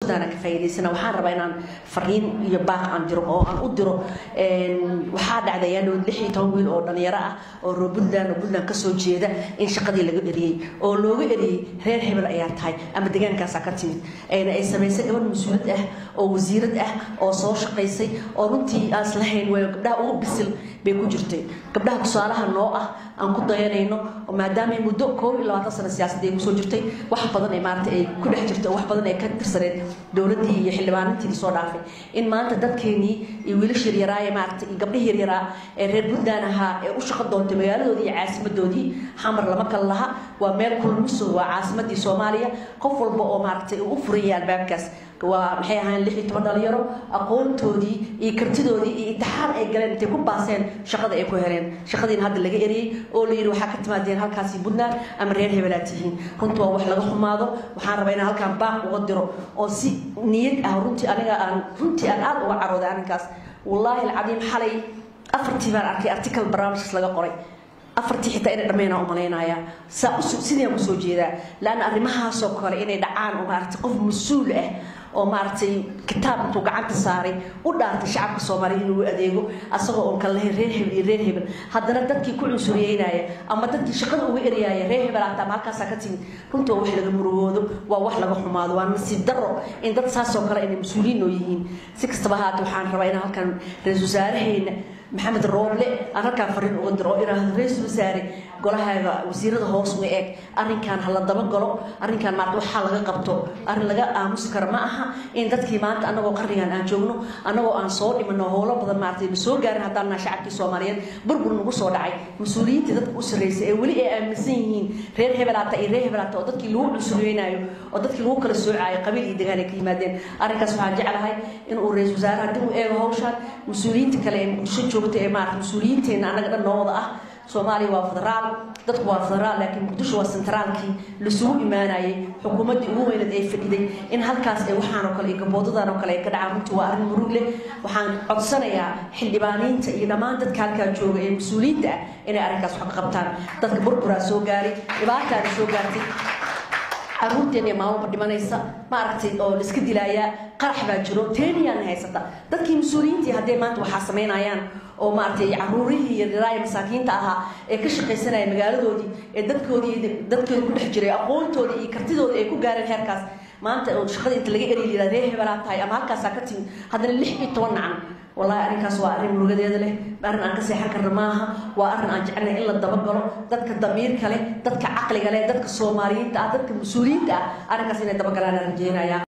ka faa'iidaysana waxaan rabaa inaan fariin iyo baaq aan diro oo aan u diro waxaa dhacday ayaa dhow lix iyo toban wiil oo dhalinyaro ah oo reer puntland oo puntland kasoo jeeda in shaqadii laga eriyey oo looga eriyey reer hebel ayaa tahay ama degaankaasaa ka timid ayna ay samaysay gabadh mas-uulad ah oo wasiirad ah oo soo shaqaysay oo runtii aan islahayn way gabdhaha ugu bisil bay ku jirtay gabdhaha tusaalaha noo ah aan ku dayanayno oo maadaama muddo koob iyo labaatan sano siyaasadda ay kusoo jirtay wax badan ay maarata ay ku dhex jirtay oo wax badan ay ka tirsaneed dowladdii iyo xildhibaanintii soo dhaafay in maanta dadkeenii iyo wiilasha yaryaraa ee maarata iyo gabdhihii yaryaraa ee reer puntland ahaa ee u shaqo doontay magaaladoodii iyo caasimadoodii xamar lama kala laha waa meel kulmiso waa caasimadii soomaaliya qof walba oo maaragtay uu u furaya albaabkaas waa maxay ahayn lix iyo toban dhalinyaro aqoontoodii iyo kartidoodii iyo intixaan ay galeen intay ku baaseen shaqada ay ku heleen shaqadiina hadda laga eriyey oo la yidhi waxaa ka timaadeen halkaasi puntland ama reer hebelaad tihiin runtii waa wax laga xumaado waxaan rabaa inaan halkaan baaq uga diro oo si niyad ah runtii aniga aan runtii aan aada uga carooday arrinkaas wallaahi alcadiim xalay afartii baan arkay article barnaamijkaas laga qoray afartii xitaa inay dhammeynaa u malaynayaa saa sidaan usoo jeedaa laanna arrimahaasoo kale inay dhacaan oo maaragtay qof mas-uul ah oo maaragtay kitaab intuu gacanta saaray u dhaartay shacabka soomaaliya inuu adeego asagoo oon kala lahayn reer hebel iyo reer hebel haddana dadkii ku cunsuriyeynaya ama dadkii shaqada uga eryaaya reer hebel hata ama halkaasaa ka timid runtii waa wax laga murugoodo waa wax laga xumaado waa nasiib daro in dad saasoo kale inay mas-uuliyiin oo yihiin si kastaba haata waxaan rabaa inaan halkan ra-iisul wasaaraheena maxamed rooble aan halkaan fariin uga diro oo iraahdo ra-iisul wasaare golahaaga wasiirada hoos ma eeg arrinkan ha la dabagalo arrinkan maarta waxaa laga qabto arrin laga aamusi karo ma aha in dadkii maanta annagoo qarnigan aan joogno annagoo aan soo dhimano howlo badan maartay ma soo gaarin haddaan naha shacabkii soomaaliyeed burbur nagu soo dhacay mas-uuliyiintii dadka u sarreysay ee weli ay aaminsan yihiin reer hebelaata iyo reer hebelaata oo dadkii lagu cunsuriyeynayo oo dadkii lagu kala soocaayo qabiil iyo degaan ay ka yimaadeen arrinkaas waxaan jeclahay inuu ra-iisul wasaare haddii uu eego hawshaan mas-uuliyiinta kale ee muqdisho joogta ee maarata mas-uuliyiinteenna annaga dhan noo wada ah soomaaliya waa federaal dadku waa federaal laakiin muqdisho waa sentraalkii lasugu imaanayay xukuumaddii ugu weyneed ee fadhiday in halkaas ay waxaan oo kale iyo gaboodadan oo kale ay ka dhacaan runtii waa arrin murug leh waxaan codsanayaa xildhibaaniinta iyo dhammaan dadka halkaa jooga ee mas-uuliyiinta ah inay arrinkaas wax ka qabtaan dadka burburaa soo gaaray dhibaataana soo gaartay caruurteen ee maalmoba dhimanaysa maaragtay oo laiska dilaayaa qarax baa jiro teeniyaan haysata dadkii mas-uuliyiintii haddee maanta waxaa samaynayaan oo maaragtay caruurihii iyo dhiraaya masaakiinta ahaa ee ka shaqaysanaya magaaladoodii ee dadkoodii dadkooda ku dhex jiray aqoontoodii iyo kartidoodii ay ku gaareen heerkaas maanta oo shaqada inta laga eriy liraa reer hebelaa tahay ama halkaasaa ka timid haddana lix iyo toban nacan wallahi arrinkaas waa arrin murugadeeda leh arrin aan ka seexan karna maaha waa arrin aan jecelnahay in la dabagalo dadka damiirka leh dadka caqliga leh dadka soomaaliyiinta ah dadka mas-uuliyiinta ah arrinkaas inay dabagalaan aan rajeynaya